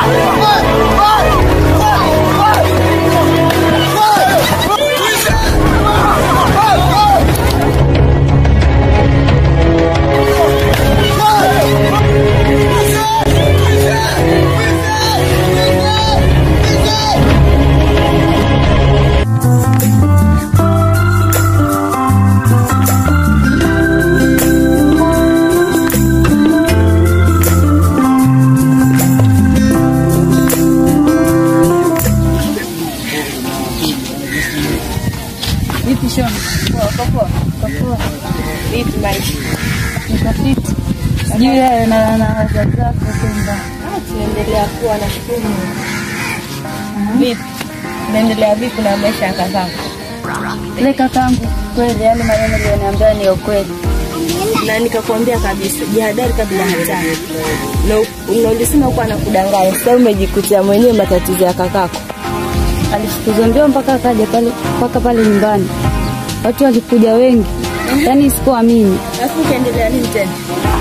Vipi Shona? Poa, poa. Poa. Vipi maisha? Nikafiti. Sijui wewe na na wazazi wako kwamba tunaendelea kuwa na shukuru. vipi? Unaendelea vipi na maisha ya kazako? Ile kakangu kweli yale maneno aliyoniambia ni ukweli. Na nikakwambia kabisa, jihadhari kabla hatari. Na na ulisema kuwa anakudanganya, sasa umejikutia mwenyewe matatizo ya kakako. Alifukuzwa mbio mpaka akaja pale mpaka pale nyumbani. Watu walikuja wengi. Yaani sikuamini. Alafu ukaendelea nini tena?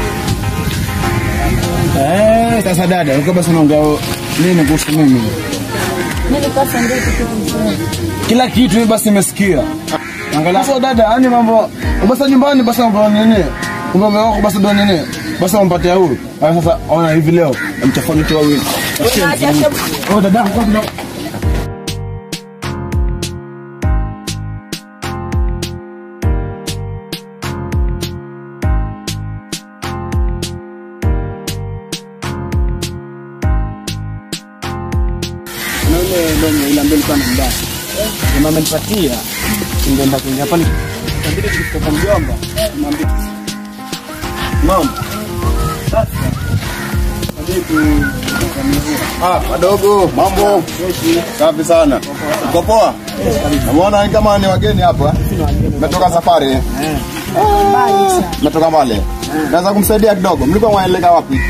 Eh, sasa dada, uko basi unaongea nini kuhusu mimi? Nilipasa ndio kitu kizuri. Kila kitu mimi basi nimesikia. Angalia. Sasa dada, yani mambo basi nyumbani basi mambo nini? Kumbe mume wako basi ndo nini? Basi umpatia huyu. Haya sasa ona hivi leo mchafani tu wawili. Oh dada, kwa kuna na ile ndio ile ambayo ilikuwa na mbaya. Mama amenipatia. Ningeenda kuingia pale. Kabidi tukitoka mjomba. Mwambie. Mama. Sasa. Kabidi Ah, wadogo, mambo safi sana. Uko poa? Namuona ni kama ni wageni hapa. Metoka safari. Metoka mbali. Naweza kumsaidia kidogo. Mlikuwa mwaeleka wapi?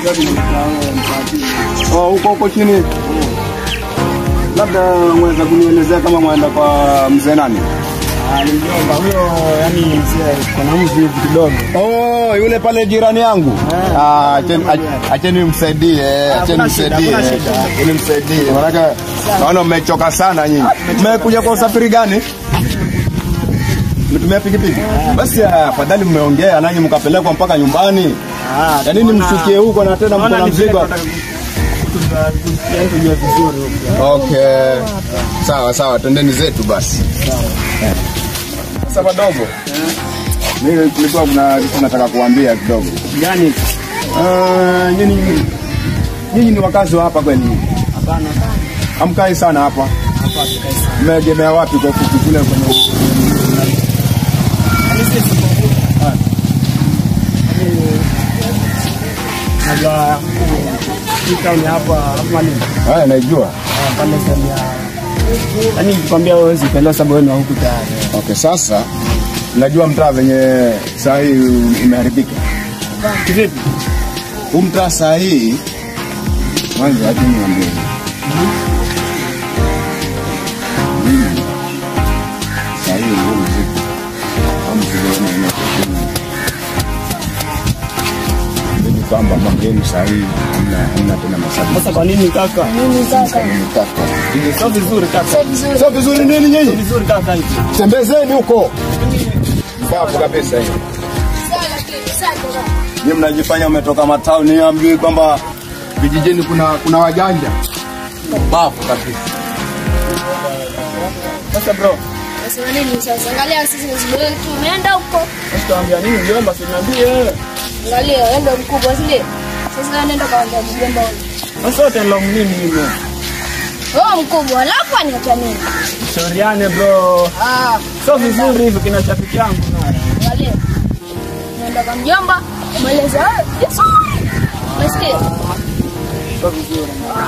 Oh, huko huko chini. Labda mweza kunielezea kama mwaenda kwa mzee nani? mjomba huyo yani mzee kuna mvi hivi kidogo. Oh, yule pale jirani yangu. Ah, acheni ach- acheni msaidie, acheni Hakuna shida, msaidie. hakuna shida. Acheni msaidie. Maana naona mmechoka sana nyinyi. Mmekuja kwa usafiri gani? Mmetumia pikipiki? Basi ah, afadhali mmeongea nanyi mkapelekwa mpaka nyumbani. Ah, Ya nini mshukie huko na tena mko na mzigo? Yani tujue vizuri huko. Okay. Sawa sawa, twendeni zetu basi. Eh. Sasa wadogo. Mimi kulikuwa kuna kitu nataka kuambia kidogo. Gani? Ah, nyinyi nyinyi ni wakazi wa hapa kweli? Hapana. Hamkai sana hapa. Mmeegemea wapi kwa kuku kule kwenye Najua hii town hapa hapa ni Haya naijua. pale sehemu ya yani nikwambia wewe huwezi kuelewa sababu wewe ni wa huku tayari. Okay, sasa najua mtaa venye saa hii imeharibika. Kivipi? Huu mtaa saa hii mwanzo acha niambie. Mimi saa hii ndio mziki. Au mziki wenyewe unakuwa Mimi kwamba mambo yenu saa hii hamna hamna tena masabu. Sasa kwa nini kaka? Sio vizuri kaka. Sio vizuri nini nyinyi? Vizuri kaka hivi. Tembezeni huko. Safi kabisa hiyo. Nyinyi mnajifanya umetoka matauni, niambiwi kwamba vijijini kuna kuna wajanja. Bafu kabisa. Sasa bro, Nasema nini sasa? Angalia sisi ni zibo yetu. Umeenda huko. sasa tuambia nini mjomba, si niambie. Angalia, wewe ndio mkubwa si ndio? Sasa wewe nenda kwa mjomba huyo. Sasa wote ndio nini hivyo? Wewe mkubwa, alafu aniacha mimi. Shauriane bro. Ah, Sio vizuri hivyo kina chapiki yangu naye. angalia. Nenda kwa mjomba, mweleze wewe. Yesu. Nasikia. Sio vizuri.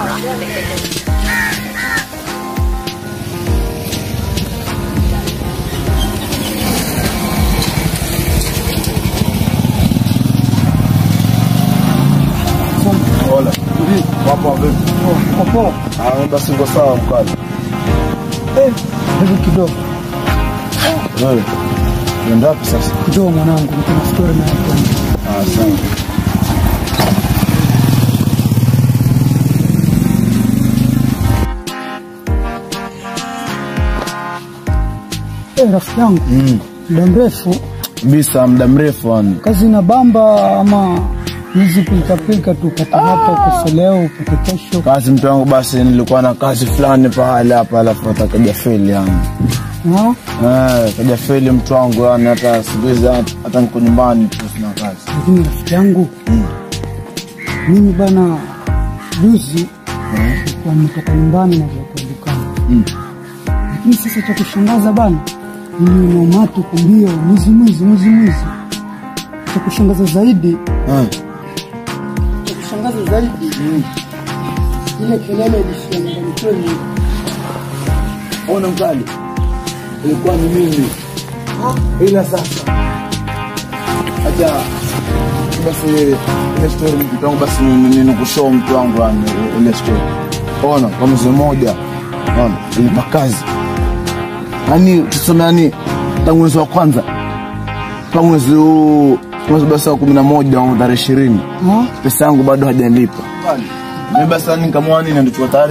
Hola. Wapo vipi? Popo. Ah, basi ngo sawa mkali. Eh, hebu kidogo. Wewe. Unaenda wapi sasa? Kidogo mwanangu, niko story na hapo. Ah, sawa. Eh, rafiki yangu muda mrefu Bisa muda mrefu yani. kazi na bamba ama hizi pilikapilika tu upate hapa ukose leo upate kesho Kazi mtu wangu basi nilikuwa na kazi fulani pahali hapa alafu atakaja feli yani. Ha? Eh, kaja feli mtu wangu yani hata siku hizi hata hata niko nyumbani tu sina kazi. lakini rafiki yangu mimi bana juzi nilikuwa nimetoka nyumbani na kuelekea dukani lakini sasa cha kushangaza bana niliona umati kumbio mwizi mwizi mwizi mwizi cha kushangaza zaidi Eh. cha kushangaza zaidi ile kelele ilishia nyumbani kwenu Ona mkali. Ilikuwa ni mimi. Ila sasa. Acha basi ile story mtu wangu basi ninakushow mtu wangu yani ile story. Ona kwa mzee mmoja. Ona ilipa kazi. Yaani tuseme yani tangu mwezi wa kwanza mpaka mwezi huu mwezi basi wa kumi na moja au tarehe ishirini Ha? pesa yangu bado hajalipa. Mimi basi yani nikamwona nini ndio tayari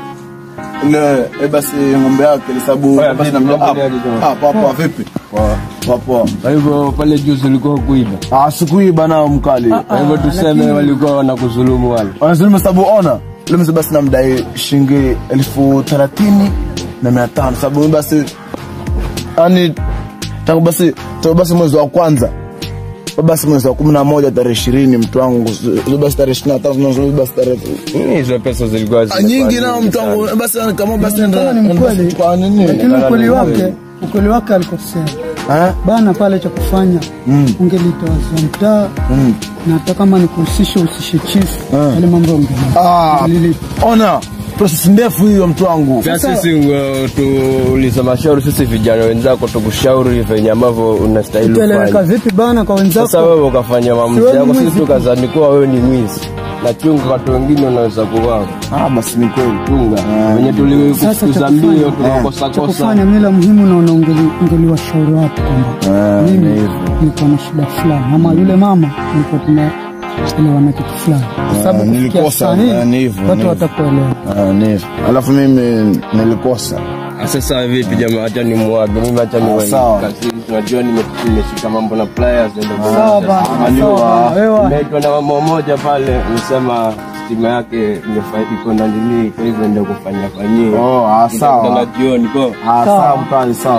ile eh, basi ng'ombe yake ile sababu Oya, basi vipi, na mambo gani jamaa? ah papa vipi poa poa Kwa hivyo pale juzi ulikuwa kuiba. ah sikuiba nao mkali Kwa hivyo tuseme walikuwa wanakudhulumu wale. wanasema sababu ona ule mzee basi namdai shilingi elfu thelathini na mia tano sababu mimi basi yani tangu basi tangu basi mwezi wa kwanza basi mwezi wa kumi na moja tarehe ishirini mtu wangu zile basi tarehe ishirini na tano zile basi tarehe Nini hizo pesa zilikuwa Ah, zinakuwa nyingi nao nyingi mtu wangu sana? basi kama basi Tena nenda ni mkweli kwa nini lakini ukweli wake ukweli wake alikosea eh bana pale cha kufanya ungelitoa mtaa na hata kama ni kuhusisha uhusishe chief yale mambo Ah, ungelilipa ona process ndefu hiyo mtu wangu Pia sisi uh, tuuliza mashauri sisi vijana wenzako tukushauri venye ambavyo unastahili utaeleweka ufanye. vipi bana kwa Sasa wenzako wewe ukafanya maamuzi wewe yako, mwizi sisi tu. tukazani kuwa wewe ni mwizi na chunga, watu wengine wanaweza kuwao ah basi ni kweli chunga Ah, venye Sasa tulikufukuza cha mbio kufanya- tukakosa cha kosa kufanya mila muhimu naona ungeli- ungeliwashauri watu kwamba Ah, ni mimi hivyo. nilikuwa na shida fulani ama yule mama nilikuwa tunaelewana kitu fulani kwa sababu Ah, kufikia nilikosa, saa hii ah, ni hivyo, ni watu hivyo. watakuelewa Ah, ni hivyo. alafu mimi nilikosa Sasa vipi jamaa, acha ni mwage mimi, acha ni Ah, sawa. kazini. Tunajua nime- nimeshika mambo na pliers, naenda kwa- sawa bana Unajua, sawa bana wewe Nimeitwa na mama mmoja pale, nisema stima yake imefa- iko na nini, kwa hivyo ndio kufanya fanyia. Oh, ah, sawa. Tutakutana jioni kwa Ah, sawa mkali sawa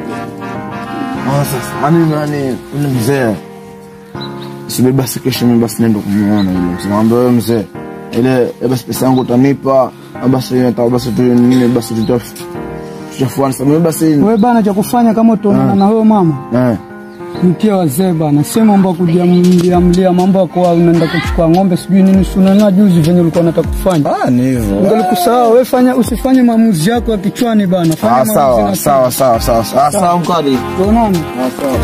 Ah, sasa yani yani ule mzee sibi basi kesho mimi basi nenda kumuona yule mzee naambia wewe mzee ile eh, basi pesa yangu utanipa ah, basi nataka basi tu nini basi tutaf tutafuana sababu mimi basi wewe bana cha kufanya kama utaonana na huyo mama eh mtia wazee bana, sio mambo ya kujiamlia mlia, mambo ya kuwa unaenda kuchukua ng'ombe sijui nini. Si unaona juzi venye ulikuwa unataka kufanya, ah ni hivyo ungelikusahau wewe. Fanya usifanye maamuzi yako ya kichwani bana, fanya ah maamuzi sawa na- sawa sawa sawa sawa Ah, sawa mkali Tuonane. ah sawa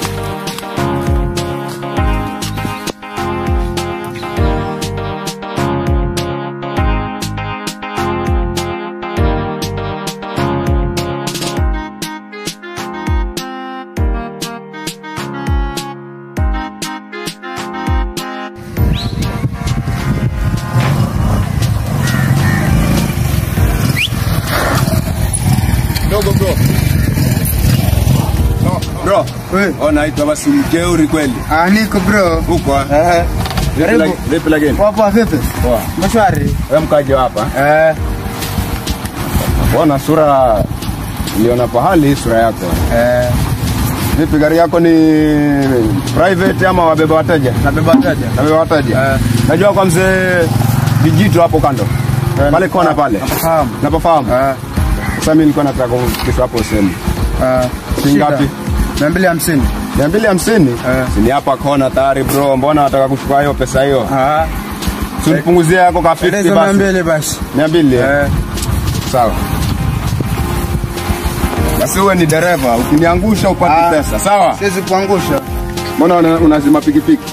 Dogo bro. No, bro. Oh, naitwa basi mjeuri kweli. Ah, niko bro. Huko ah. Eh, Vipi Karibu. lagi- Vipi lakini? poa poa vipi? Poa. Mashwari. Wewe mkaji wa hapa? Eh, Bona sura niliona pahali hii sura yako. eh, Vipi gari yako ni private ama wabeba wateja? nabeba wateja. Nabeba wateja. Eh. Najua kwa mzee Dijito hapo kando. Pale kona pale. Nafahamu. Napafahamu. Eh, Sasa mimi nilikuwa nataka kufikisha hapo useme. eh, Shilingi shida. ngapi? Mia mbili hamsini. Mia mbili hamsini? Eh. Si ni hapa kona tayari bro, mbona nataka kuchukua hiyo pesa hiyo? Ah, Si unipunguzie yako ka 50 eleza mia basi. mbili basi. Mia mbili? eh? Eh, Sawa. Basi uwe ni dereva, ukiniangusha upate Ah. pesa, sawa? siwezi kuangusha. Mbona una- unazima pikipiki?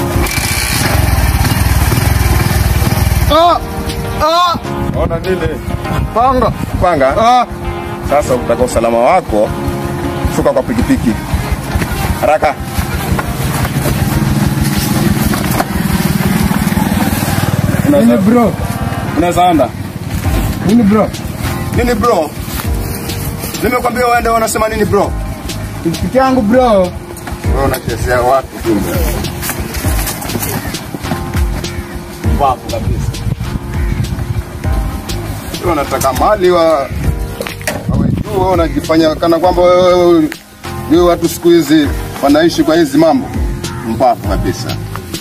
Ah, ah, Ona nile panga. panga. Ah, Sasa ukitaka usalama wako, shuka kwa pikipiki haraka. Nini bro? Unaweza enda Nini bro? nini bro? Nimekwambia uende, wanasema nini bro? Pikipiki yangu bro. Wewe unachezea watu kumbe. Mbavu kabisa. Wewe unataka mali wa wawe juu, wewe unajifanya kana kwamba wewe wewe- wewe watu siku hizi wanaishi kwa hizi mambo. Mbavu kabisa.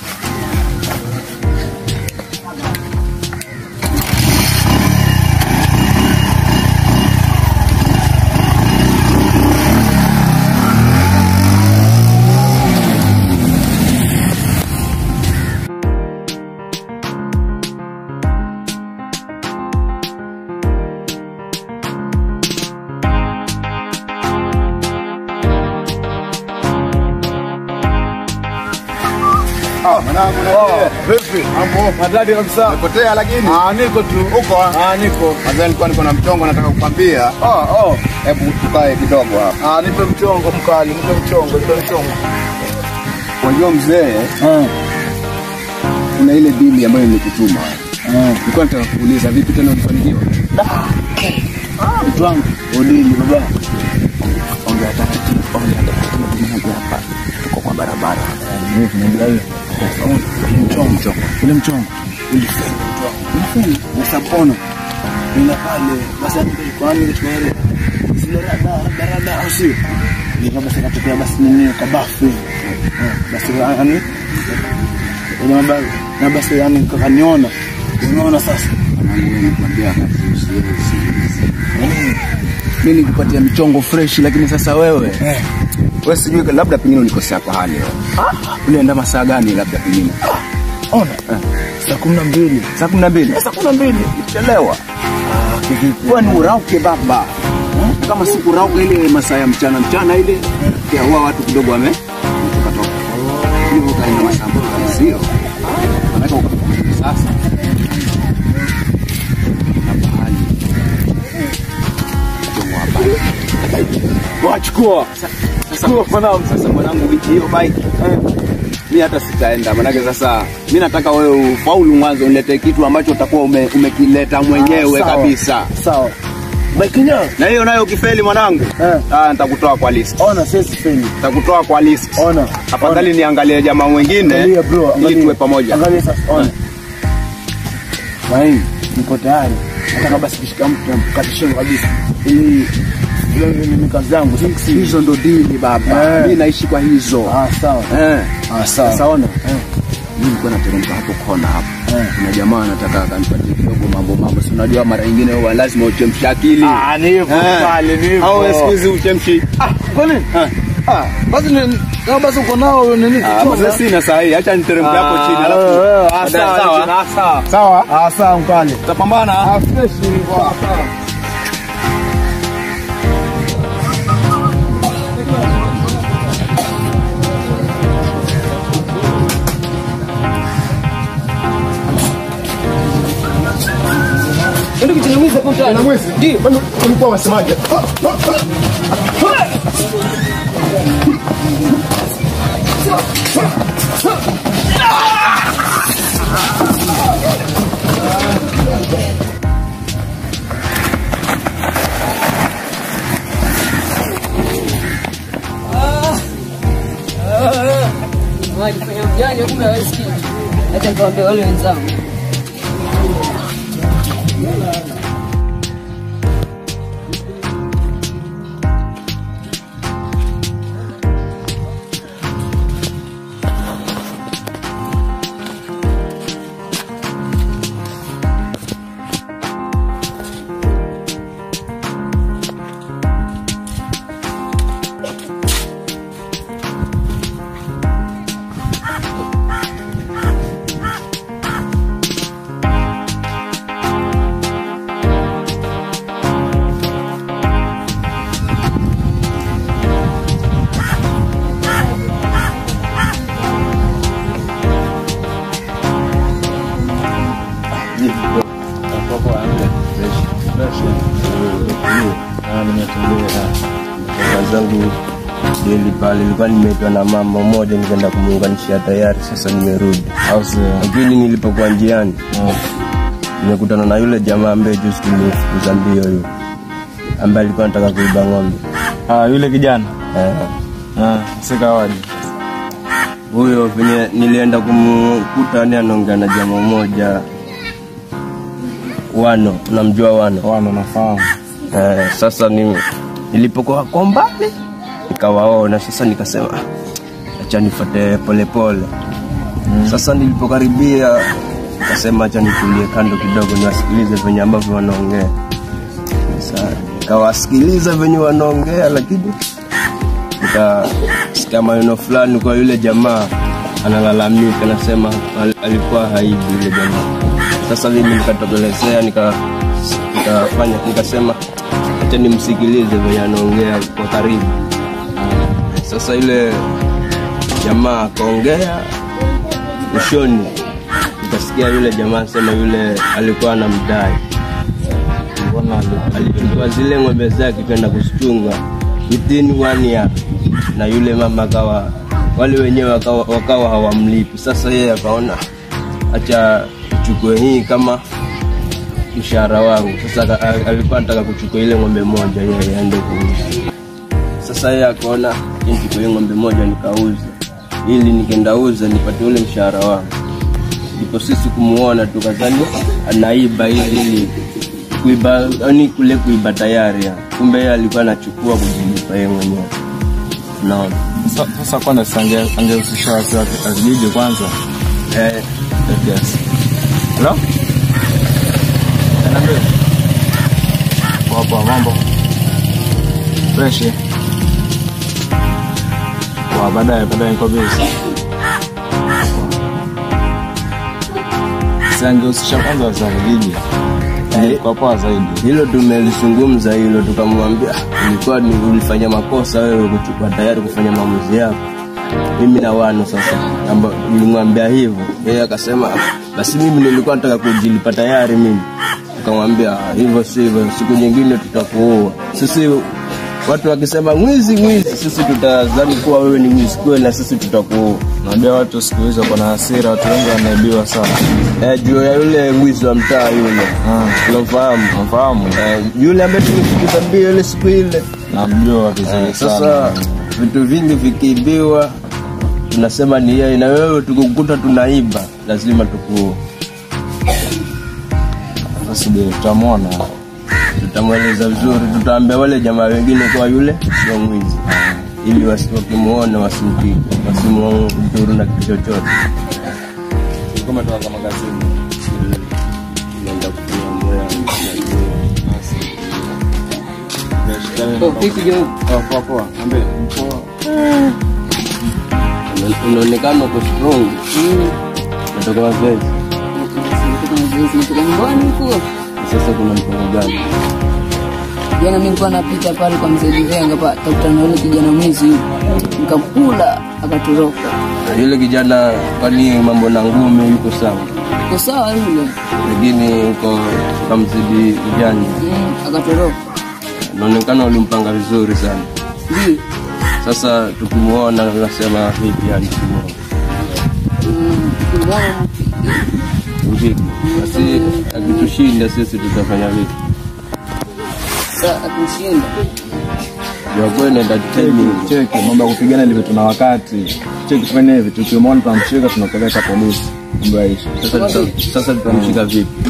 Ah, mwanangu na Vipi? mambo. Madadi kabisa. Umepotea lakini. Ah, niko tu. Uko ah? Ah, niko. Kwanza nilikuwa niko na mchongo nataka kukwambia. Ah, oh. Hebu tukae kidogo hapa. Ah, nipe mchongo mkali, nipe mchongo, nipe mchongo. Unajua mzee, Ah. kuna ile dili ambayo nilikutuma. Nilikuwa nataka kuuliza vipi tena ulifanikiwa? Mtu wangu, udili baba. Ongea taratibu, ongea taratibu mmoja hapa. Tuko kwa barabara. Mimi tunaendelea hiyo. Mchongo, mchongo. Ule mchongo. Ulifeli mtu wangu. Ulifeli. Na sapono. Nina pale, basi hapo kwa nini nichukua ile zile rada, rada, rada au sio? Ndio basi katokea basi nini kwa bafu. Eh, Basi yani ile mambo na basi yani kaniona. Unaona sasa? Nikwambia Mimi nikupatia mchongo fresh lakini sasa wewe wewe sijui labda pengine ulikosea kwa hali wewe. Ulienda masaa gani labda pengine? ona saa kumi na mbili Saa kumi na mbili. saa kumi na mbili Chelewa. Kwani urauke baba. Kama sikurauka ile masaa ya mchana mchana ile pia huwa watu kidogo wame toka toka. Hivyo kaenda masaa ambayo sio. Manake ukafika sasa. Na bahali. Mchongo wa bike. wachukua chukua mwanangu Sasa mwanangu, wiki hiyo bike mi hata sitaenda, manake sasa mi nataka wewe ufaulu mwanzo, unilete kitu ambacho utakuwa ume, umekileta mwenyewe sawa. kabisa, sawa baikinya na hiyo nayo ukifeli mwanangu, Eh. ah, nitakutoa kwa list, ona sisi feni nitakutoa kwa list. ona Afadhali niangalie jamaa mwingine Angalia bro, ili angalia. tuwe pamoja. Angalia sasa, ona. Maini, niko tayari. Nataka basi kishika mtu mkate shingo kabisa. Ili ile ni ni kazi yangu. si- Hizo ndo dili baba, Eh. mi naishi kwa hizo Ah, sawa. eh. Ah, sawa. Sasa ona mi nilikuwa nateremka hapo kona hapo Eh. kuna jamaa anataka akanipatie kidogo mambo mambo, si unajua mara nyingine huwa lazima uchemshe akili Ah, ni hivyo Eh. pale, ni hivyo. au wewe siku hizi uchemshi Ah, kwani? Eh. Ah, basi ni kama basi uko nao nini? Ah, kichonga? basi sina saa hii, acha niteremke hapo chini Ah, alafu eh, ah, baadaye, sawa, sawa? ah, sawa. Sawa. Ah, sawa mkali. Tutapambana. Ah, fresh ni sawa. Ndio kitu hapo mtaani. Na mwezi. Ndio, bado ulikuwa wasemaje? Walifanya mjanja kumbe hawasikii. Acha nikamwambia wale wenzangu. zangu deli pale, nilikuwa nimeitwa na mama moja, nikaenda kumuunganishia tayari, sasa nimerudi. Lakini nilipokuwa njiani nimekutana na yule jamaa ambaye juzi tulimfukuza mbio yule, ambaye alikuwa anataka kuiba ng'ombe. Ah, yule kijana. Eh, Ah, sikawaje. huyo venye nilienda kumkuta ni anaongea na jamaa moja wano unamjua wano Wana nafahamu. eh, sasa ni, nilipokuwa kwa mbali nikawaona sasa nikasema "Ah, acha nifuate polepole sasa nilipokaribia nikasema acha nitulie kando kidogo niwasikilize venye ambavyo wanaongea sasa nikawasikiliza venye wanaongea lakini nikasikia maneno fulani kwa yule jamaa analalamika nasema al- alikuwa haibi yule jamaa sasa mimi nikatokelezea nika nikafanya nikasema acha nimsikilize venye anaongea kwa karibu sasa yule jamaa akaongea mwishoni nikasikia yule jamaa sema yule alikuwa anamdai alichukua zile ng'ombe zake kwenda kuzichunga within one year na yule mama akawa wale wenyewe wakawa, wakawa hawamlipi sasa yeye akaona acha chukue hii kama mshahara wangu sasa aka- a- alikuwa anataka kuchukua ile ng'ombe moja yeye aende kuuza sasa yeye akaona nichukue hii ng'ombe moja nikauze ili nikienda uza nipate ule mshahara wangu ndipo sisi kumuona tukazani anaiba ili ili kuiba yani kule kuiba tayari ya. kumbe yeye alikuwa anachukua kujilipa yeye mwenyewe naona Sa- Sasa kwanza si ange- angehusisha wasi wa kijiji kwanza. eh, Yes. Hello? Niambie. Poa poa, mambo. Fresh. eh? Poa, baadaye baadaye niko busy. Si angehusisha kwanza wasi wa kijiji. Eh. Kwa poa zaidi. hilo tumelizungumza hilo tukamwambia "Ah, ulikuwa ni ulifanya makosa wewe kuchukua tayari kufanya maamuzi yako mimi na wano sasa amba ulimwambia hivyo yeye akasema "Ah, basi mimi nilikuwa nataka kujilipa tayari mimi akamwambia "Ah, hivyo sivyo siku nyingine tutakuua sisi watu wakisema mwizi mwizi sisi tutazani kuwa wewe ni mwizi kweli na sisi tutakuua Unajua watu siku hizi wako na hasira, watu wengi wanaibiwa sana. eh, juu ya yule mwizi wa mtaa yule Ah, unamfahamu Nafahamu. eh, yule ambaye tulifikisha mbio ile siku ile Namjua vizuri Eh, sana. sasa vitu vingi vikiibiwa tunasema ni yeye na wewe tukukuta tunaiba lazima tuku Sasa subiri tutamwona. tutamweleza vizuri tutaambia wale jamaa wengine kuwa yule sio mwizi ili wasi- wakimuona wasimpige wasimdhuru na kitu chochote Kama tuanza magazini. Nenda kutumia moyo. Poa poa poa. Niambie. Poa. Una- unaonekana uko strong natoka mazoezi Natoka nyumbani huko. sasa kuna mpango gani Jana mimi nilikuwa napita pale kwa mzee Livenga pa kakutana na yule kijana mwizi yule. Nikamkula akatoroka. Na yule kijana kwani mambo na ngumi yuko sawa Uko sawa yule? lakini uko kamzidi ujanja Mm, akatoroka. naonekana ulimpanga vizuri sana Ndio. sasa tukimuona unasema vipi yani tukimuona Mm, kimwona vipi basi akitushinda sisi tutafanya vipi sasa akushinda. jakuwa inaenda timing Cheki, mambo ya kupigana ni vitu na wakati. Cheki tufanye hivi, tukimwona tunamshika tunapeleka polisi. Mambo yaishi. sasa tuta- sasa tutamshika vipi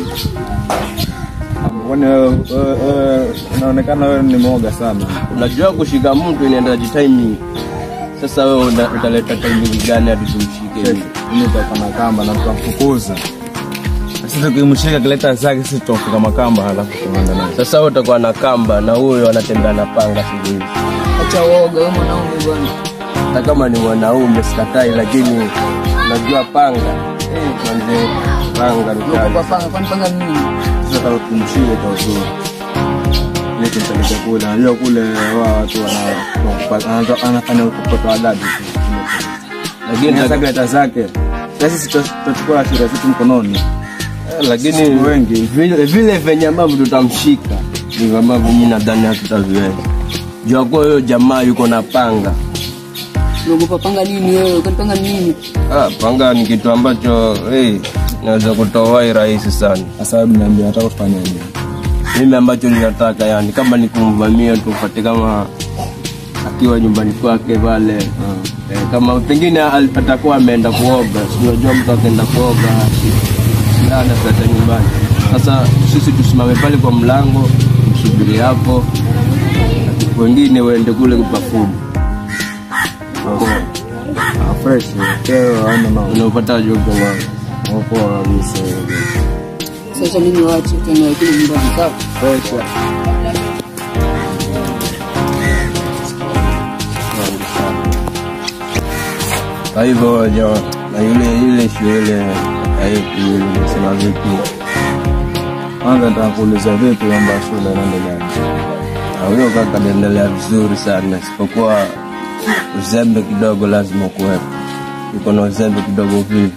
Kwani wewe wewe- wewe unaonekana wewe ni mwoga sana. unajua kushika mtu inaenda timing sasa wewe una- utaleta timing gani hadi tumshike Cheki, mimi nitakuwa na kamba na tutamfukuza. Sisi tukimshika kileta zake sisi tutamfuka makamba halafu tunaenda naye. sasa wewe utakuwa na kamba na huyo anatembea na panga siku hizi Acha uoga wewe mwanaume bwana. hata kama ni mwanaume sikatai lakini unajua panga eh, manze panga ni kali. Uko panga kwani panga ni nini? Sasa kama tumshike kwa uzuri. Ile tumpeleke kule, unajua kule wao watu wana wana- anafanya ukopto adadi. lakini Sasa kileta zake. Sasa sisi tutachukua hasira zetu mkononi. Eh, lakini Sisi wengi. vile vile venye ambavyo tutamshika ndivyo ambavyo mimi nadhani hatutaviweza jua kuwa huyo jamaa yuko na panga Unaogopa panga nini wewe? Kwani panga ni nini? ah, panga ni kitu ambacho hey, naweza kutoa rahisi sana Sasa hebu niambie nataka tufanyaje? mimi ambacho ninataka yani kama ni kumvamia tupate kama akiwa nyumbani kwake pale eh, kama pengine al- atakuwa ameenda kuoga, si unajua mtu akaenda kuoga lala sasa nyumbani. Sasa sisi tusimame pale kwa mlango msubiri hapo, wengine waende kule bafuni. Ah, fresh. Keo haina mambo. Unaupata jogo wangu Poa kabisa. Sasa mimi waache tena kile nyumbani sawa? Fresh. Kwa hivyo jo, na yule ile shule yetu yule nasema vipi, Kwanza nataka kuuliza vipi kwamba shule inaendelea. Na huyo kaka anaendelea vizuri sana, isipokuwa uzembe kidogo lazima kuwepo. Yuko na uzembe kidogo vivi,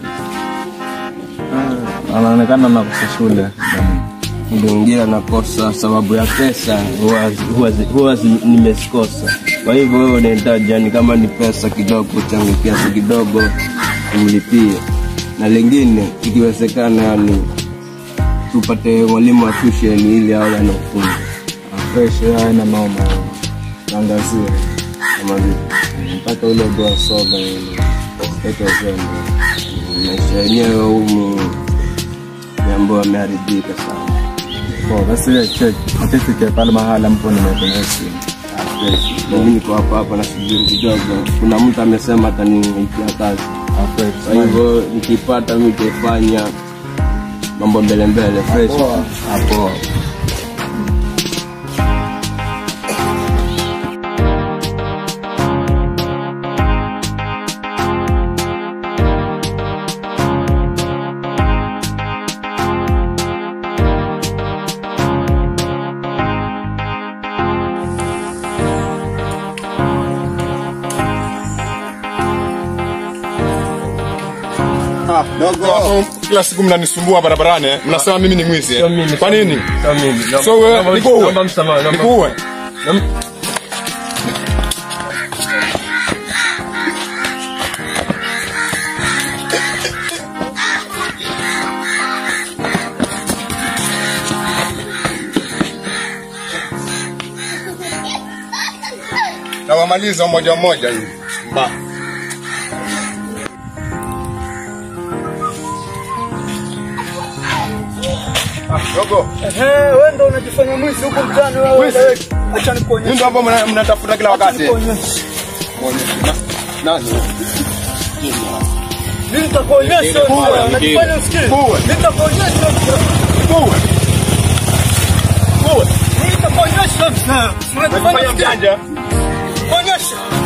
Anaonekana nakosa shule. ndio mwingine anakosa sababu ya pesa, huwa huwa huwa zi- nimezikosa. Kwa hivyo wewe unahitaji yani, kama ni pesa kidogo, changu kiasi kidogo umlipie, na lingine ikiwezekana, yani tupate mwalimu wa tuition ili awe anafunza Ah, Fresh haina mambo. Angazia. kama vipi. Mpaka ule bwa soga ile. Ete zembe. maisha yenyewe humu mambo yameharibika sana. Poa, basi ile check. Certificate pale mahala mpo nimetumia simu. Mimi niko hapa hapa nasubiri kidogo, kuna mtu amesema ataniitia kazi, Ah, fresh. kwa hivyo nikipata mimi nitaifanya mambo mbele mbele fresh hapo. Dogo. Kila siku mnanisumbua barabarani eh? Mnasema mimi ni mwizi Sio mimi, eh? Kwa nini? Sio mimi. Naomba- So wewe naomba- nikuue. naomba msamaha, naomba- Nikuue. naomba- Nawamaliza mmoja mmoja hivi. Ba. Ah, Dogo. wewe ndo unajifanya mwizi huko mtaani wewe. Acha nikuonyeshe. Ndio ambao mna- mnatafuta kila wakati. Nikuonyeshe. Na- Nani? Mimi nitakuonyesha. Nikuue, wewe. Unajifanya usikii. Nikuue. Nitakuonyesha. Nikuue. Mimi nitakuonyesha. Unajifanya Unajifanya usikii. mjanja. Kuonyesha.